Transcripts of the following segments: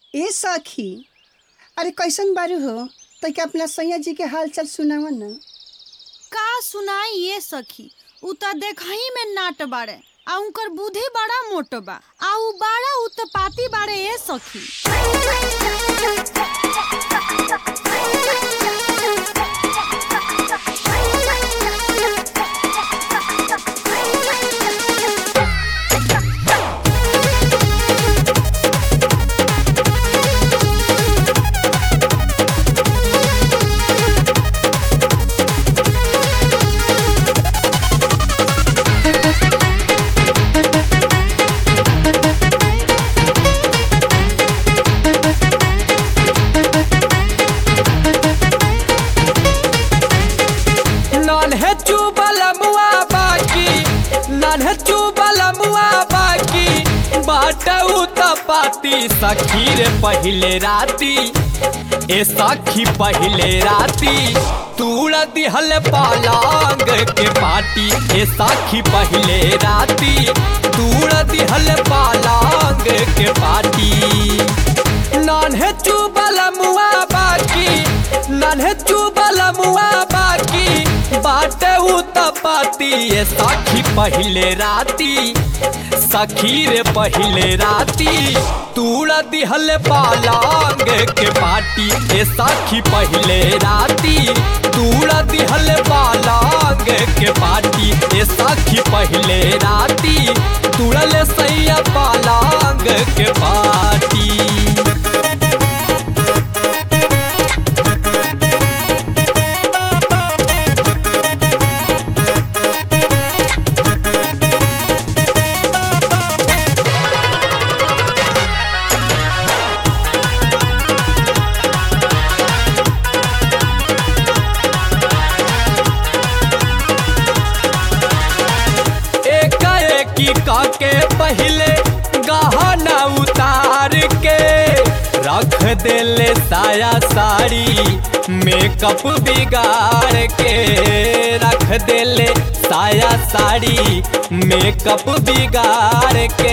ए सखी अरे कैसन बारू हो तैके अपना सैया जी के हाल चाल सुनावा न का सुनाई ये सखी उ त देखही में नाट बाड़े आ उनकर बुद्धि बड़ा मोट बा आ उ बड़ा उत्पाती बाड़े ए सखी नन्हे चुबल मुआ बाकी नन्हे चुबल मुआ बाकी बाटऊ त पाती सखी रे पहिले राती ए सखी पहिले राती तूड़ दिहल पालांग के पाटी ए सखी पहिले राती तूड़ दिहल पालांग के पाटी नन्हे चुबल मुआ बाकी नन्हे चुबल मुआ बाकी बाटे उ तपाती ये सखी पहिले राती सखी रे पहिले राती तूड़ दिहल पालांग के पाटी ए सखी पहिले राती तूड़ दिहल पालांग के पाटी ए सखी पहिले राती तूड़ल सैया पालांग के पाटी एकाएकी काके पहले गहना उतार के रख देले साया साड़ी मेकअप बिगाड़ के रख देले साया साड़ी मेकअप बिगाड़ के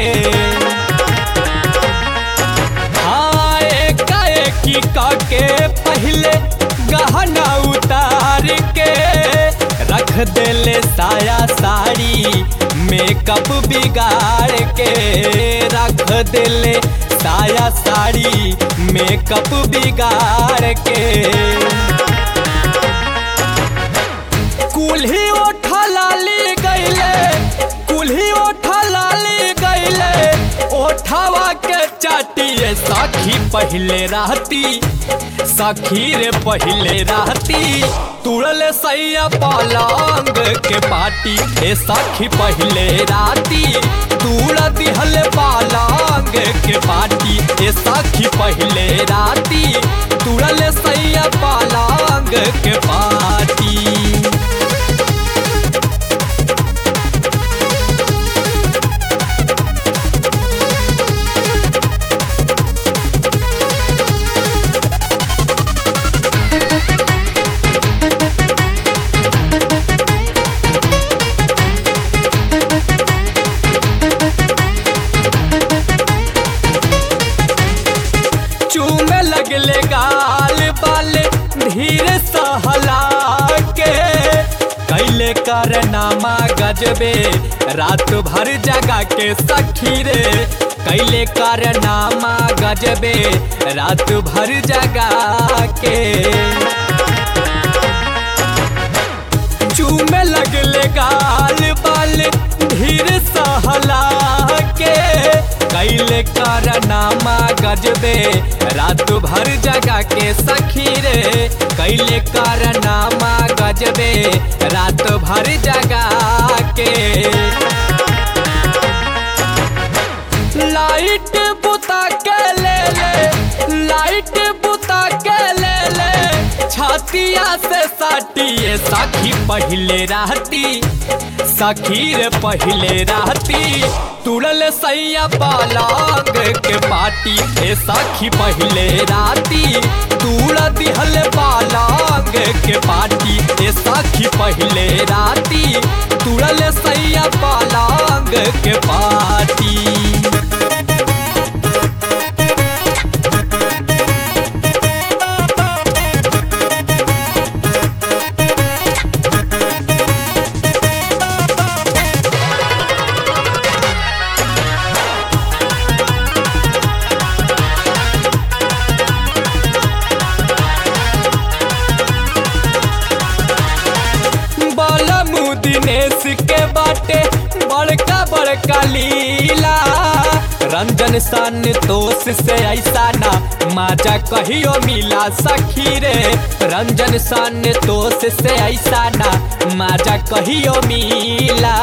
हाँ एकाएकी काके पहले गहना उतार के रख देले साया साड़ी मेकअप बिगाड़ के रख देले साया साड़ी मेकअप बिगाड़ के कुल्ही ओठा लाली गईले कुल्ही ओठा लाली गईले ओठावा के चाटिए सखी पहले रहती सखी रे पहले रहती तुड़ल सैया पालांग के पाटी ए सखी पहले राती तुड़ दिहल पालांग के पाटी ए सखी पहले राती तुड़ल सैया पालांग के पाटी चूमे लगले गाल बाले धीरे सहला के कैले करनामा गजबे रात भर जगा के सखी रे कैले करनामा गजबे रात भर जगा के चूमे लगले गाल बाल धीर सहला के कैले करनामा गजबे रात भर जगा के सखी रे कैले करनामा गजबे रात भर जगा के लाइट बुता के ले ले लाइट बुता के ले ले छातिया से साटिए सखी पहले रहती सखी रे पहले रहती तुड़ल सैया पालांग के पाटी ए सखी पहले राती तुड़ दिहल पालांग के पाटी ए सखी पहले राती तुड़ल सैया पालांग के पाटी रंजन सन दोष से ऐसा ना माजा कहियो मिला सखी रे रंजन सन दोष से ऐसा ना माजा कहियो मिला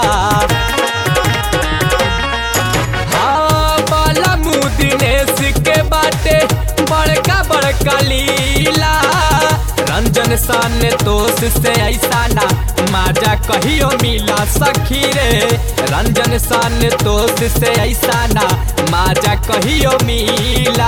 हाँ बाला मुँह दिनेश के बाटे बड़का बड़का लीला रंजन सन दोष से ऐसा ना माजा कहियो मिला सखी रे रंजन सन दोष से ऐसा ना माजा कहियो मिला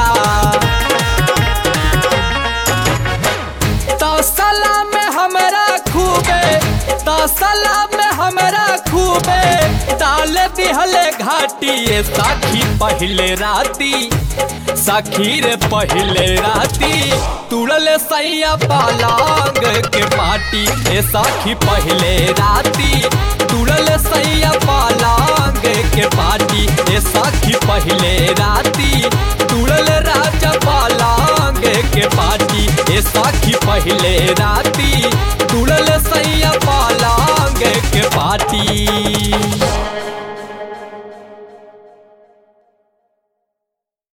तसला में हमरा खूबे तसला में हमरा खूबे डाल दिहले घाटी साखी पहले राती सखी रे पहले राती तुड़ल सैया पालांग के पाटी ए सखी पहले राती तुड़ल सैया पालांग के पाटी ए सखी पहले राती तुड़ल राजा पालांग के पाटी ए सखी पहले राती तुड़ल सैया पालांग के पाटी